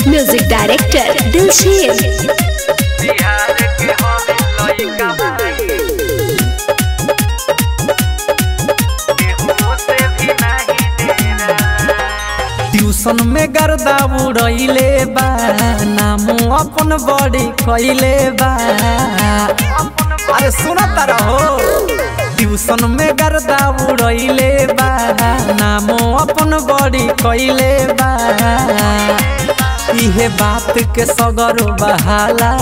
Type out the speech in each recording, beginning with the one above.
music director Dilsher Bihar के हवे लइका भाई केहू से भी नहीं डेरा ट्यूशन में गर्दा उड़ैले बा नाम अपन बड़ी कैले बा अरे सुना तारा हो ट्यूशन में गर्दा उड़ैले बा नाम अपन बड़ी कैले बा इहे बात के सगर बहाला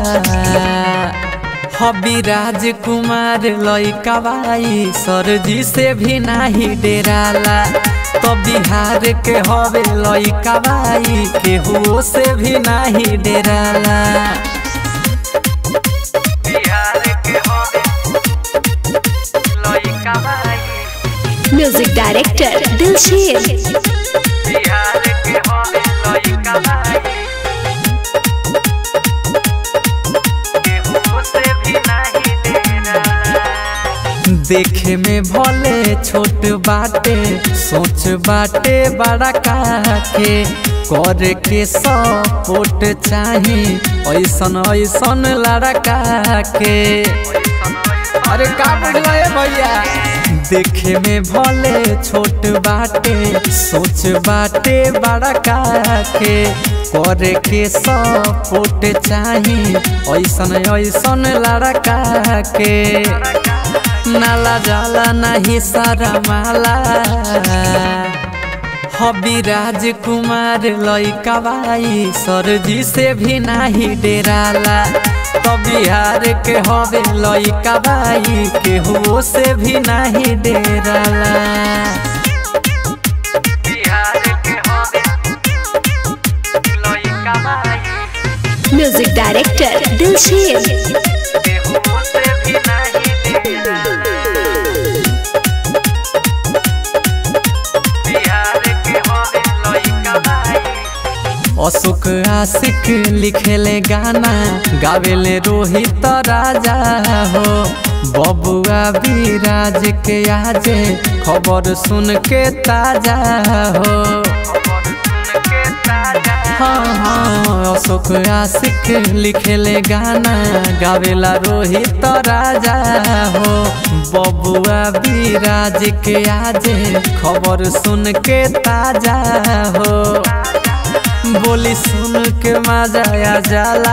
हबी राजकुमार लइका बाई सरजी से भी नाही डेराला तो बिहार के हवे लइका बाई केहू से भी नाही डेराला बिहार के हवे लइका भाई म्यूजिक डायरेक्टर दिलशेर बिहार के हवे लइका भाई केहू से भी नहीं डेरा देखे में भले छोट बाटे सोच बाटे बड़ा काके करे के सपोर्ट चाही ऐसन ऐसन लड़का के अरे का बुझला है भैया देखे में भले छोट बाटे सोच बाटे बड़ा काके करे के सपोर्ट चाही ऐसन ऐसन लड़का के नाला जाला नहीं सारा माला हबी राजकुमार लइका बाई सरजी से भी नाही डेराला तो बिहार के हवे लइका बाई केहू से भी नाही डेराला बिहार के हवे लइका भाई म्यूजिक डायरेक्टर दिलशेर केहू से भी नहीं डेरा बिहार के हवे लइका भाई अशोक आशिक लिखेले गाना गावेले रोहित राजा हो बबुआ विराज के आजे खबर सुन के ताजा हो हाँ हाँ अशोक आशिक लिखेले गाना गावेला रोहित राजा हो बबुआ विराज के आजे खबर सुन के ताजा हो बोली सुन के मजा आ जाला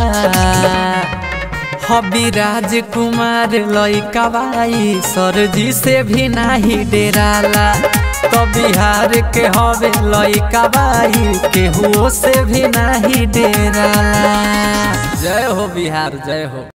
हबी राजकुमार लइका बाई सरजी से भी नाही डेराला तो बिहार के हवे लइका बाई केहू से भी नाही डेराला जय हो बिहार जय हो